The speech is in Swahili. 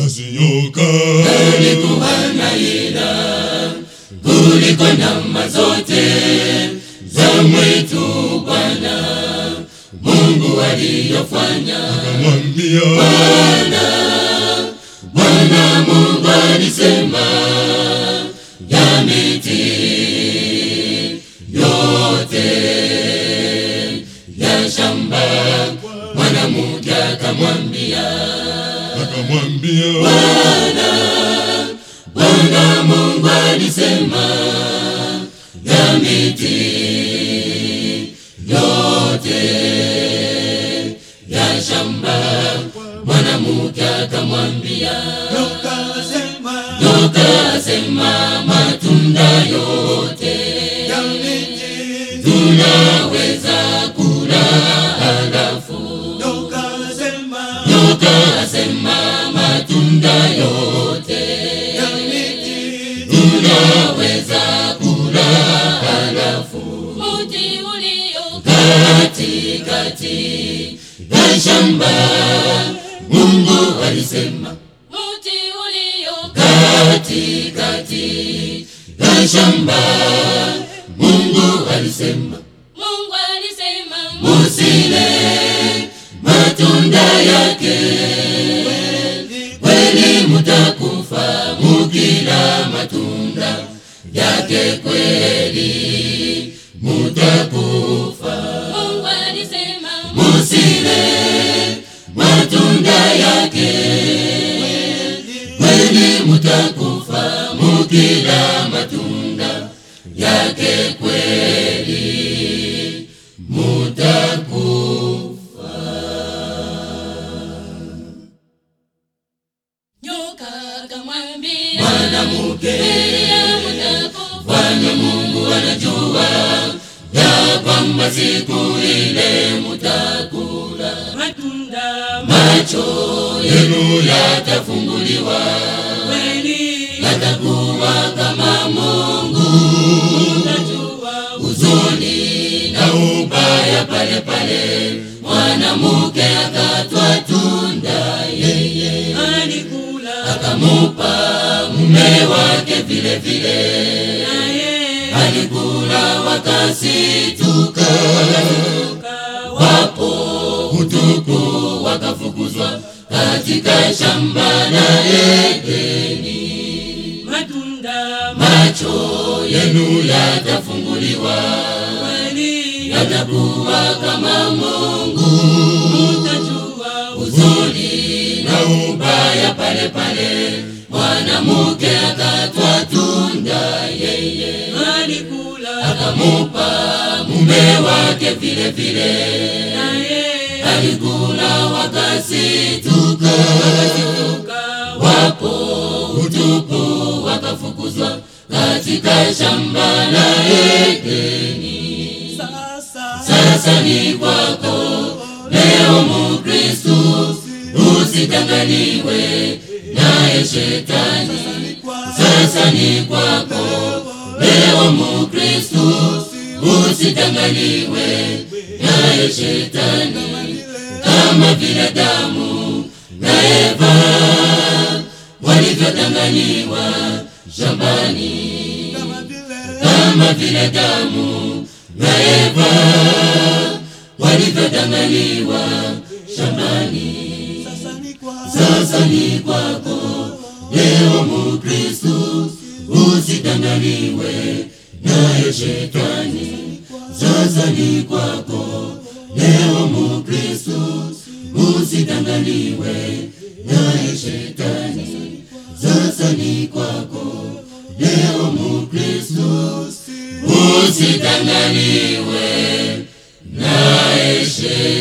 basi nyoka alikuwa na ila kuliko nyama zote za mwitu Bwana Mungu aliyofanya. akamwambia Bwana Mungu alisema ya miti yote ya shamba. Mwanamke akamwambia akamwambia Bwana Mungu alisema ya miti yote ya shamba. Mwanamke akamwambia nyoka asema matunda yote tunaweza kula, halafu nyoka asema matunda yote tunaweza kula, halafu Mti ulio katikati ya shamba Mungu alisema mti ulio katikati ya shamba Mungu alisema Mungu alisema musile matunda yake, kweli mutakufa mukila matunda yake, kweli mutakufa. Mungu alisema Musile matunda yake, kweli mutakufa mukila matunda yake, kweli mutakufa. nyoka akamwambia Mwanamke, Elia mtakufa Bwana Mungu anajua ya kwamba siku ile mutakula, matunda macho yenu yatafunguliwa, kweli yatakuwa kama Mungu, mtajua huzuni na ubaya pale pale. Mwanamke akatwa tunda, yeye alikula akamupa mume wake vile vile naye alikula wakasituka, toka wapo utuku wakafukuzwa katika shamba la Edeni. matunda Macho yenu yatafunguliwa, kweli yatakuwa kama Mungu, mtajua huzuni na ubaya pale pale. Mwanamke akatwa tunda, yeye alikula akamupa mume wake vile vile naye alikula wakasituka, toka wapo utupu wakafukuzwa katika shamba la Edeni. Sasa ni kwako leo Mukristu, usidanganywe naye shetani. Sasa ni kwako leo Mukristu, usidanganywe naye shetani, kama vile Adamu na Eva walivyodanganyiwa shambani, kama vile Adamu na Eva walivyodanganyiwa shambani. Sasa ni kwako leo Mukristu, usidanganywe naye shetani. Sasa ni kwako leo Mukristu, usidanganywe naye shetani. Sasa ni kwako leo Mukristu, usidanganywe naye shetani.